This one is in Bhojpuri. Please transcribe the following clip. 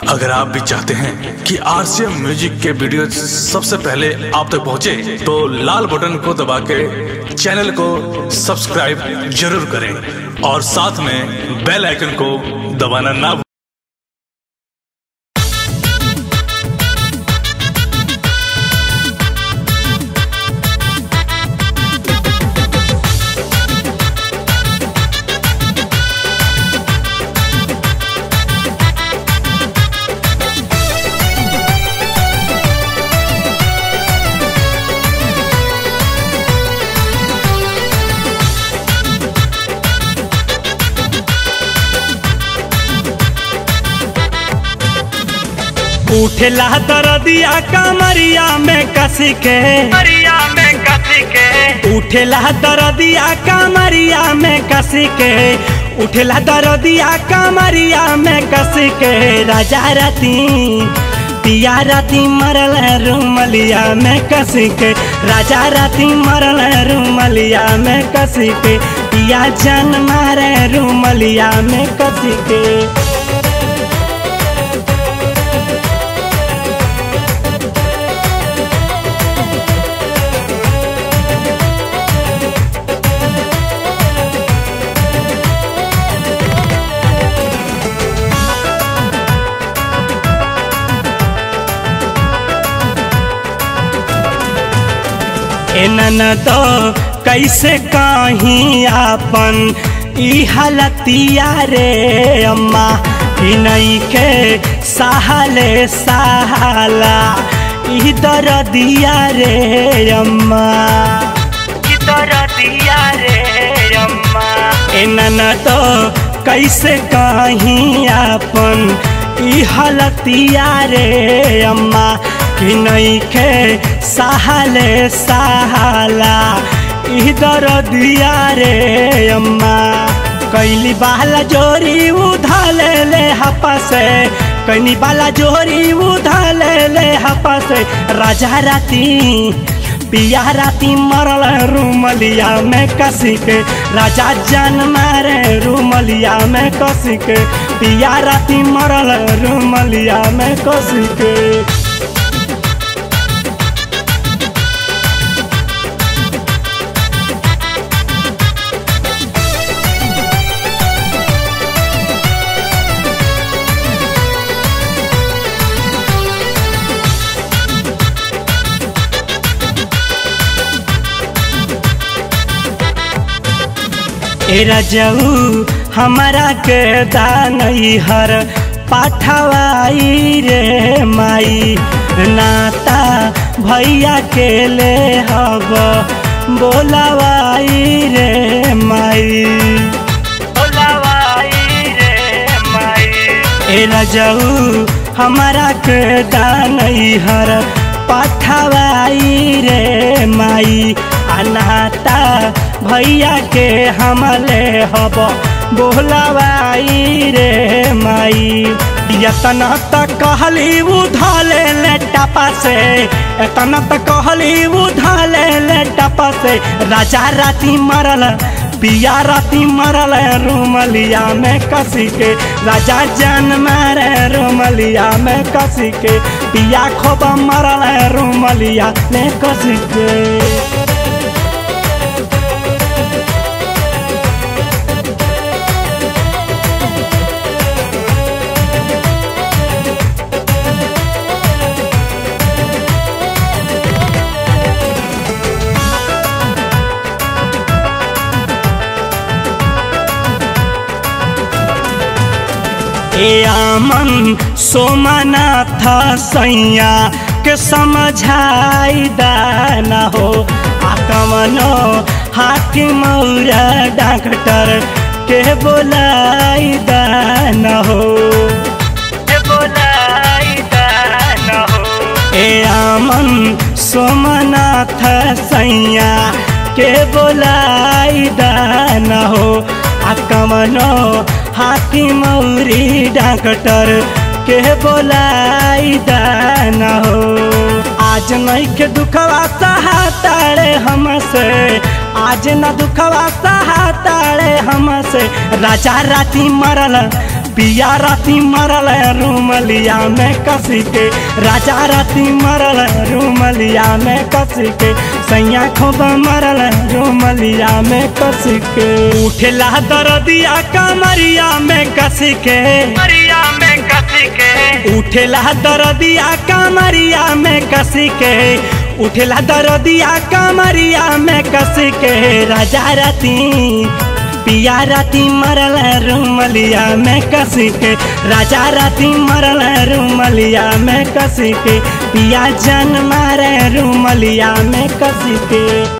अगर आप भी चाहते हैं कि आरसीएम म्यूजिक के वीडियो सबसे पहले आप तक पहुंचे, तो लाल बटन को दबा के चैनल को सब्सक्राइब जरूर करें और साथ में बेल आइकन को दबाना ना भूलें। उठेला दरदिया कमरिया में कसी के मरिया में कसी के उठेला दरदिया कमरिया में कसी के उठेला दरदिया कमरिया में कसी के राजा रती पिया राती मरल रूमलिया में कसी के राजा राती मरल रूमलिया में कसी के पिया जन मारे रूमलिया में कसी के एनन तो कैसे कहीं आपन ई हालतिया रे अम्मा ई नहीं के सहाले सहाला ई दरदिया रे अम्मा किधर दिया रे अम्मा एनन तो कैसे कहीं आपन ई हालतिया रे अम्मा कि नहीं के सहाले सहाला ई दरदिया रे अम्मा कैली बाला जोरी उधाले ले हपा से कैनी बाला जोरी उधाले ले हपा से राजा राती पिया राती मरल रूमलिया में कसी के राजा जान मारे रूमलिया में कसी के पिया राती मरल रूमलिया में कसी के ए रजऊ हमारा के दानई हर पाठवाई रे माई नाता भैया के ले हब बोलावाई रे माई बोलावाई रे माई ए रजऊ हमारा के दानई हर पाठवाई रे माई अनाता भैया के हमले हब बोलावाई रे माई यतना तक कहली उधले ले टपा से एतना तक कहली उधले ले टपा से राजा राती मरल पिया राती मरल रूमलिया में कसी के राजा जान मारे रूमलिया में कसी के पिया खोब मरल रूमलिया में कसी के ए आमन सोमनाथ सैया के समझाई दाना हो आकमनो हाकिम मौरा डॉक्टर के बोलाई दाना हो के बोलाई दाना हो ए आमन सोमनाथ सैया के बोलाई दाना हो आकमनो हाकिम मौरी डॉक्टर के बोलाई दाना हो आज नहीं के दुखवा सहाताड़े हमसे आज न दुखवा सहाताड़े हमसे राजा राती मरल पिया राती मरल रूमलिया में कसी के राजा राती मरल रूमलिया में कसी के सैया खूब मरल रूमलिया में कसी के उठेला दरदिया कमरिया में कसी के मरिया में कसी के उठेला दरदिया कमरिया में कसी के उठेला दरदिया कमरिया में कसी के राजा राती पिया राती मरल रूमलिया में कसी के राजा राती मरल रूमलिया में कसी के पिया जन मारे रूमलिया में कसी के